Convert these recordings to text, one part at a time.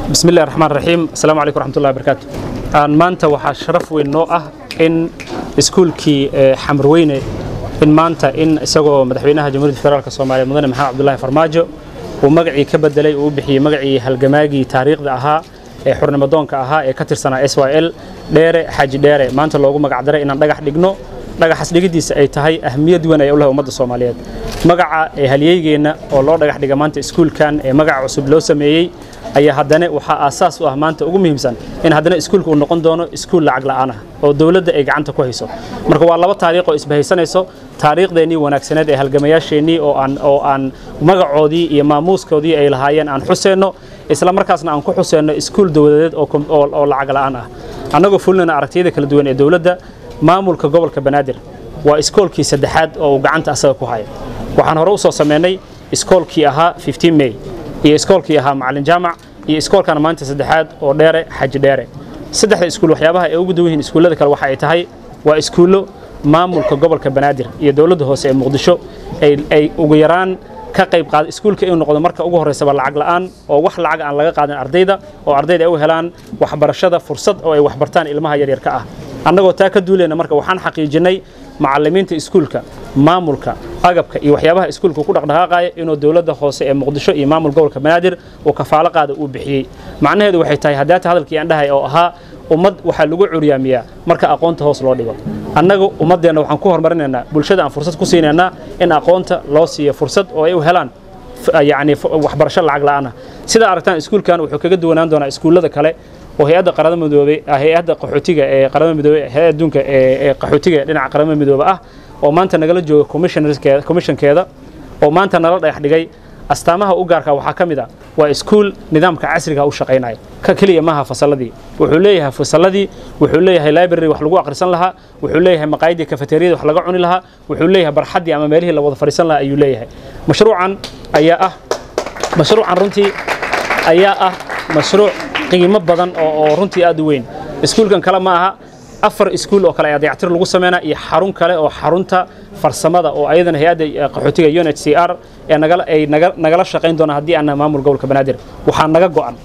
بسم الله الرحمن الرحيم السلام عليكم ورحمة الله وبركاته aan maanta waxaa sharaf weyn noo ah in iskuulkii xamrweyne in maanta in isagoo madaxweynaha jamhuuriyadda federaalk soomaaliya mudane maxamed cabdullaahi farmaajo uu magacii ka bedelay uu u bixiyey magacii halgamaagii taariikhda ahaa ee xurnimadoonka ahaa ee ka tirsanaa s y l dheere xaaji dheere maanta loogu magacdaray inaan dhagax dhigno dhagaxas dhigiddiisa ay tahay ahmiyad weyn ay u lehay ummadda soomaaliyeed magaca ee halyeygeenna oo loo dhagax dhiga maanta iskuulkan ee magaca cusub loo sameeyey ayaa haddana waxaa aasaas u ah maanta ugu muhiimsan in haddana iskuulka uu noqon doono iskuul lacag la'aan ah oo dowladda ay gacanta ku hayso marka waa laba taariikh oo isbahaysanayso taariikhdeennii wanaagsaneed ee halgamayaasheennii oo aan oo aan magacoodii iyo maamuuskoodii ay lahaayeen aan xuseenno isla markaasna aan ku xuseenno iskuul dowladeed oo lacag la'aan ah annagoo fulinayna aragtiyada kala duwan ee dowladda maamulka gobolka banaadir waa iskoolkii saddexaad oo uu gacanta asaga ku haya waxaan hore u soo sameynay iskoolkii ahaa 15 may iyo iskoolkii ahaa macalin jaamac iyo iskoolkana maanta saddexaad oo dheere xaji dheere saddexda iskuul waxyaabaha ay ugu duwan yihiin iskuullada kale waxa ay tahay waa iskuullo maamulka gobolka banaadir iyo dowladda hoose ee muqdisho ay ugu yaraan ka qayb qaada iskuulka inuu noqdo marka ugu horreysaba lacag la'aan oo wax lacag aan laga qaadin ardayda oo ardayda ay u helaan waxbarashada fursad oo ay waxbartaan ilmaha yaryarka ah annagoo taa ka duulayna marka waxaan xaqiijinay macallimiinta iskuulka maamulka agabka iyo waxyaabaha iskuulka ku dhaqdhaqaaqaya inuu dowladda hoose ee muqdisho iyo maamul gobolka banaadir uu kafaalo qaada uu bixiyey macnaheedu waxay tahay haddaata hadalkii aan dhahay oo ahaa ummad waxaa lagu curyaamiyaa marka aqoonta hoos loo dhigo annagu ummaddeenna waxaan ku horumarinaynaa bulshada aan fursad ku siinaynaa in aqoonta loo siiyo fursad oo ay u helaan yacni waxbarasho lacag la'aan ah sidaa aragtaan iskuulkan wuxuu kaga duwanaan doonaa iskuullada kale oo hay-adda qaramada midoobay hay-adda qaxootiga ee qaramada midoobay hay adduunka ee qaxootiga dhinaca qaramada midoobe ah oo maanta nagala jooga commissionkeeda oo maanta nala dhagax dhigay astaamaha u gaarka waxaa ka mid a waa iskuul nidaamka casriga u shaqaynaya ka keliya maaha fasalladii wuxuu leeyahay fasalladii wuxuu leeyahay library wax lagu akhrisan lahaa wuxuu leeyahay maqaayadii kafeteriyada wax laga cuni lahaa wuxuu leeyahay barxaddii ama meelihii la wada fadhiisan lahaa ayuu leeyahay mashruucan ayaa ah mashruucan runtii ayaa ah mashruuc qiimo badan oo runtii aad u weyn iskuulkan kale ma aha afar iskuul oo kale ayaa dayactir lagu sameynaa iyo xarun kale oo xarunta farsamada oo ayadana hay-adda qaxootiga unhcr ee ay nagala shaqayn doonaan haddii aanna maamul gobolka banaadir waxaa naga go'an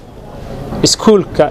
iskuulka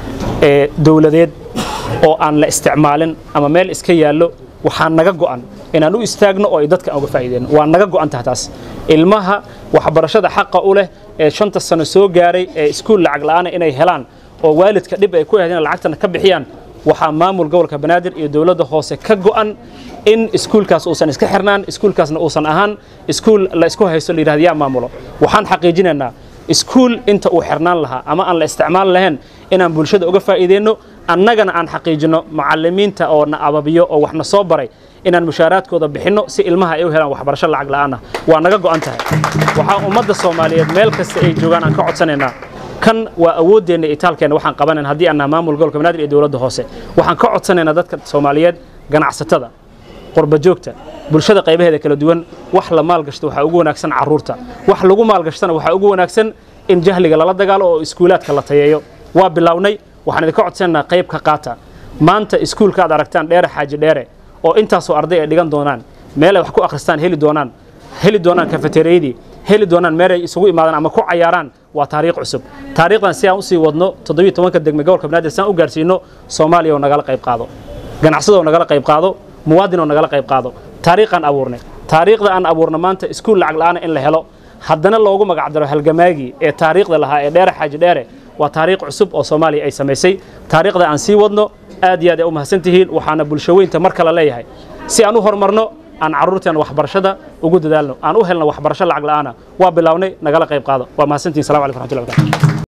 ee dowladeed oo aan la isticmaalin ama meel iska yaallo waxaa naga go'an inaan u istaagno oo ay dadka uga faa'iideyno waa naga go'an tahay taas ilmaha waxbarashada xaqa u leh ee shanta sano soo gaaray ee iskuul lacag la'aana inay helaan oo waalidka dhib ay ku ahayd lacagtana ka bixiyaan waxaa maamul gobolka banaadir iyo dowladda hoose ka go'an in iskuulkaas uusan iska xirnaan iskuulkaasna uusan ahaan iskuul la isku haysto la yidhahdo yaa maamulo waxaan xaqiijinaynaa iskuul inta uu xirnaan lahaa ama aan la isticmaal lahayn inaan bulshada uga faa'iideyno annagana aan xaqiijino macallimiinta oo na ababiyo oo waxna soo baray inaan mushaaraadkooda bixinno si ilmaha ay u helaan waxbarasho lacag la'aan ah waa naga go'an tahay waxaa ummadda soomaaliyeed meel kasta ay joogaan aan ka codsanaynaa kan waa awooddeenna itaalkeenna waxaan qabanayn haddii aannaha maamul gobolka banaadir iyo dowladda hoose waxaan ka codsanaynaa dadka soomaaliyeed ganacsatada qurbajoogta bulshada qaybaheeda kala duwan wax la maalgashto waxaa ugu wanaagsan carruurta wax lagu maalgashtana waxaa ugu wanaagsan in jahliga lala dagaalo oo iskuulaadka la tayeeyo waa bilownay waxaan idinka codsanaynaa qayb ka qaata maanta iskuulka aad aragtaan dheere xaaji dheere oo intaasoo arday ay dhigan doonaan meel ay wax ku akhristaan heli doonaan heli doonaan kafeteriyadii heli doonaan meel ay isugu imaadaan ama ku cayaaraan waa taariikh cusub taariikhdan si aan usii wadno toddobiyo tobanka degme gobolka banaadir si aan u gaarsiino soomaaliya oo nagala qayb qaado ganacsada oo nagala qayb qaado muwaadin oo nagala qayb qaado taariikhaan abuurnay taariikhda aan abuurna maanta iskuul lacag la'aana in la helo haddana loogu magacdaro halgamaagii ee taariikhda lahaa ee dheere xaaji dheere waa taariikh cusub oo soomaaliya ay samaysay taariikhda aan sii wadno aad iyo aad ay u mahadsan tihiin waxaana bulshaweynta mar kale leeyahay si aan u horumarno aan carruurteena waxbarashada ugu dadaalno aan u helno waxbarasho lacag la'aana waa bilownay nagala qayb qaado waa mahadsantihin salamu alaikum raxmatullahi barakatu